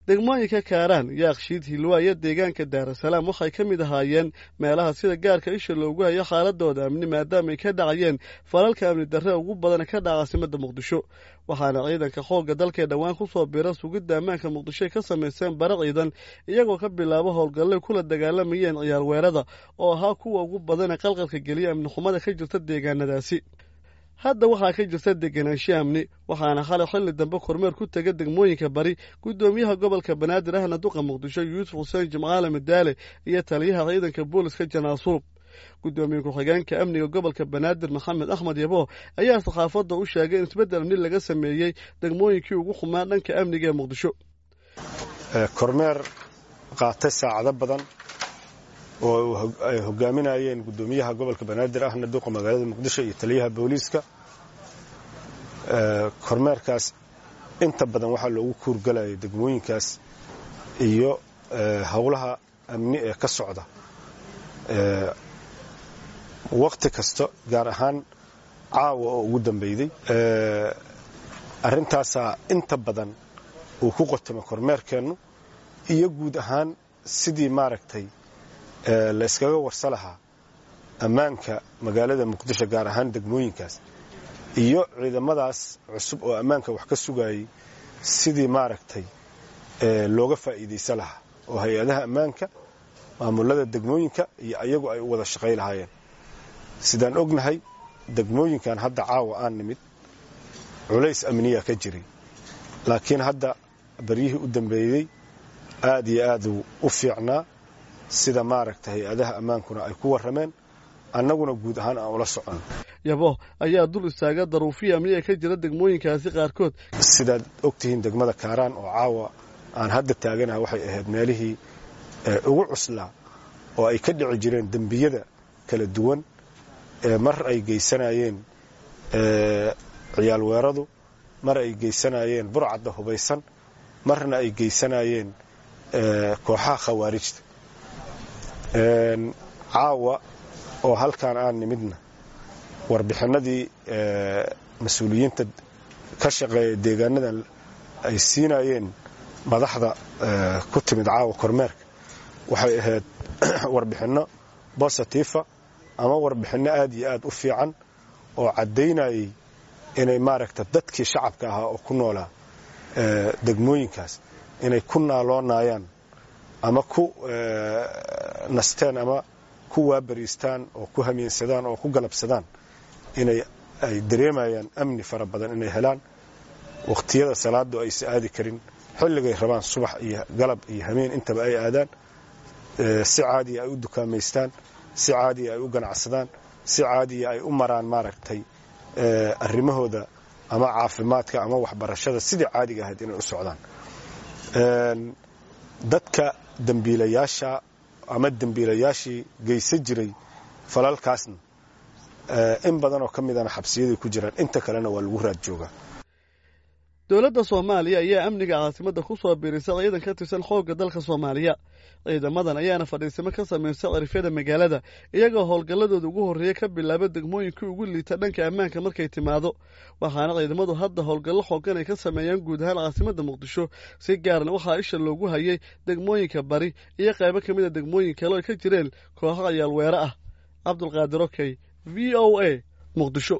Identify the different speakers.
Speaker 1: degmooyinka kaaraan yaakshiid hilwaa iyo deegaanka daarasalaam waxay ka mid ahaayeen meelaha sida gaarka isha loogu hayo xaaladooda amni maadaamaay ka dhacayeen falalka amni darre ugu badan ka dhaca caasimada muqdisho waxaana ciidanka xoogga dalkee dhowaan ku soo bira sugidda ammaanka muqdisho ay ka samayseen bara ciidan iyagoo ka bilaabo howlgallay kula dagaalamayeen ciyaar weerada oo ahaa kuwa ugu badan ee qalqalka geliya amni xumada ka jirta deegaanadaasi hadda waxaa ka jirta degenaansho amni waxaana xalay xilli dambe kormeer ku tega degmooyinka bari guddoomiyaha gobolka banaadir ahna duqa muqdisho yuusuf xuseen jimcaale madaale iyo taliyaha ciidanka booliska janaasuub guddoomiye ku-xigeenka amniga gobolka banaadir maxamed axmed yabo ayaa saxaafadda u sheegay in isbeddel amni laga sameeyey degmooyinkii ugu xumaa dhanka amniga ee muqdisho
Speaker 2: kormeer qaatay saacado badan oo ay hogaaminayeen guddoomiyaha gobolka banaadir ahna duqa magaalada muqdisho iyo taliyaha booliiska kormeerkaas inta badan waxaa loogu kuurgalayay degmooyinkaas iyo howlaha amni ee ka socda wakhti kasta gaar ahaan caawa oo ugu dambeyday arrintaasaa inta badan uu ku qotamo kormeerkeennu iyo guud ahaan sidii maaragtay la yskaga warsa lahaa ammaanka magaalada muqdisho gaar ahaan degmooyinkaas iyo ciidamadaas cusub oo ammaanka wax ka sugayay sidii maaragtay looga faa'iidaysa lahaa oo hay-adaha ammaanka maamulada degmooyinka iyo ayagu ay u wada shaqay lahaayeen sidaan ognahay degmooyinkan hadda caawa aan nimid culays amniya ka jiray laakiin hadda baryihii u dambeeyey aad iyo aaduu u fiicnaa sida maaragta hay-adaha ammaankuna ay ku warrameen annaguna guud ahaan aan ula socon
Speaker 1: yabo ayaa dul istaaga daruufiya amniga ka jira degmooyinkaasi qaarkood
Speaker 2: sidaad ogtihiin degmada kaaraan oo caawa aan hadda taaganaha waxay ahayd meelihii ugu cuslaa oo ay ka dhici jireen dembiyada kala duwan mar ay geysanayeen ciyaal weeradu mar ay geysanayeen burcadda hubaysan marna ay geysanayeen kooxaha khawaarijta caawa oo halkaan aan nimidna warbixinadii mas-uuliyiinta ka shaqeeya deegaanadan ay siinayeen madaxda ku timid caawa kormeerka waxay ahayd warbixinno bositifa ama warbixinno aad iyo aad u fiican oo caddaynayay inay maaragta dadkii shacabka ahaa oo ku noolaa degmooyinkaas inay ku naaloonayaan ama ku nasteen ama ku waabariistaan oo ku hamiinsadaan oo ku galabsadaan inay ay dareemayaan amni fara badan inay helaan wakhtiyada salaadu aysa aadi karin xilligay rabaan subax iyo galab iyo hameen intaba ay aadaan si caadiya ay u dukaamaystaan si caadiya ay u ganacsadaan si caadiya ay u maraan maaragtay arrimahooda ama caafimaadka ama waxbarashada sidii caadiga ahayd inay u socdaan dadka dembiilayaasha ama dembiilayaashii geysan jiray falalkaasna in badanoo ka midana xabsiyaday ku jiraan inta kalena waa lagu raad joogaa
Speaker 1: dowladda soomaaliya ayaa amniga caasimadda ku soo biirisa ciidan ka tirsan xoogga dalka soomaaliya ciidamadan ayaana fadhiisimo ka samaysa cirifyada magaalada iyagoo howlgalladooda ugu horreeya ka bilaaba degmooyinkii ugu liita dhanka ammaanka markay timaado waxaana ciidamadu hadda howlgallo xoogan ay ka sameeyaan guud ahaan caasimadda muqdisho si gaarna waxaa isha loogu hayay degmooyinka bari iyo qaybo ka mid a degmooyin kale oo ay ka jireen kooxo cayaal weere ah cabdulqaadir okey v o a muqdisho